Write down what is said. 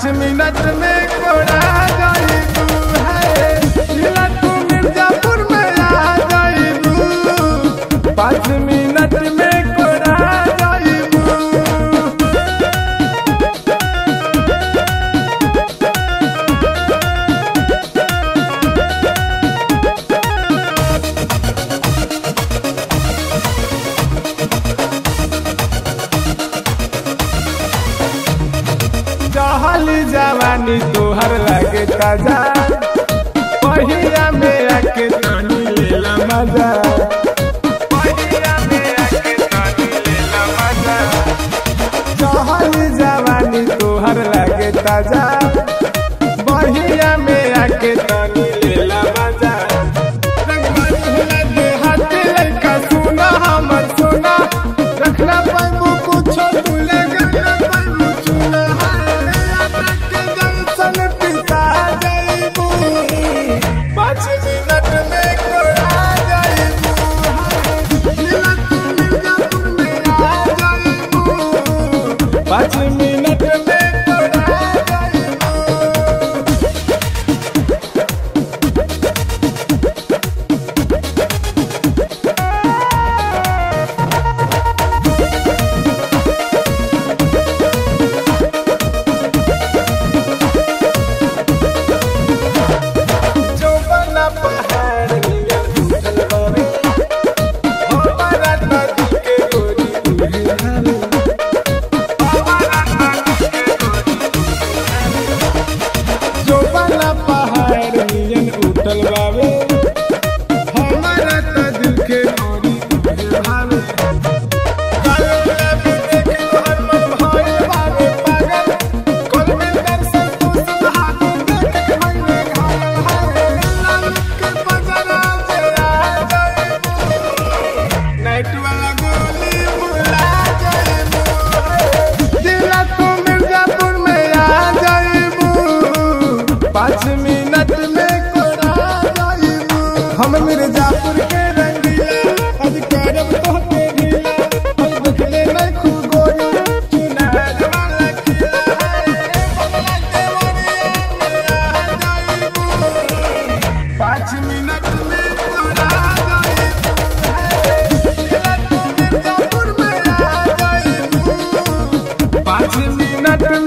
minute में कोड़ा जाई तू है जिला तू मिर्जापुर में आ जाई तू पाँच मिनट में कोड़ा जाई तू चहल जवानी तोहर लगे ताजा पहिया में आके तानी लेला मजा पहिया में आके तानी लेला मजा चहल जवानी तोहर लगे ताजा पहिया में आके तानी लेला मजा रंगमन होला देहात लइका सुना हमर सुना रखना पाइबू कुछो भूले गना पाइबू चुना जंक्शन पिता जाइबू पाँच मिनट में कोड़ा जाइबू जिला तू मिर्जापुर में आ जाइबू पाँच मिनट में कोड़ा जाइबू चौबना पहाड़ नियर उठल बावे हमारा नदी के गोरी उहे हावे हमारा नदी के गोरी चौबना पहाड़ नियर उठल बावे हमारा नदी के गोरी उहे हावे कालोला भी देख तोहर मन भइल बावे पागल कल में दर्शन तू सुहाग देख के मने घायल हाय लाल के बजरा से आ जाइबू नाइट वाला गोली भुला जाइबू दिला तू मिर्जापुर में आ जाइबू पाँच मिनट में कोड़ा जाइबू हम मिर्जापुर के रंगीला आज करब तोहके ढीला हम देखले नहीं खूब गोरी चुना वाला किला है बदला देवरिया में आ जाइबू पाँच मिनट में कोड़ा जाइबू जिला तू मिर्जापुर में आ जाइबू पाँच मिनट